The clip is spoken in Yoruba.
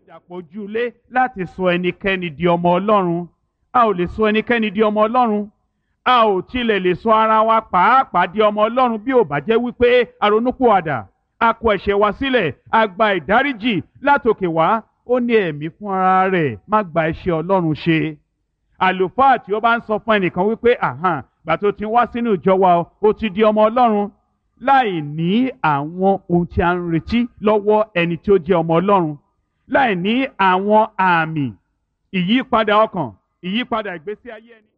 ìdàpọ̀jùlé láti sọ ẹnikẹ́ni di ọmọ ọlọ́run a ò lè sọ ẹnikẹ́ni di ọmọ ọlọ́run a ò tilẹ̀ lè sọ ara wa pàápàá di ọmọ ọlọ́run bí ò bá jẹ́ wípé aronúpìwàdà a kọ ẹ̀ṣẹ̀ wa sílẹ̀ a gba ìdáríjì látòkè wá ó ní ẹ̀mí fún ara rẹ̀ má gba iṣẹ́ ọlọ́run ṣe àlùfáà tí ó bá ń sọ fún ẹnìkan wípé àhàn gbà tó ti wá sínú ìjọ wa ó ti di ọmọ ọlọ́run láì ní àwọn ohun tí a ń retí lọ́wọ́ ẹni tí ó jẹ́ ọmọ ọlọ́run láì ní àwọn àmì ìyípadà ọkàn ìyípadà ìgbésí ayé ẹni.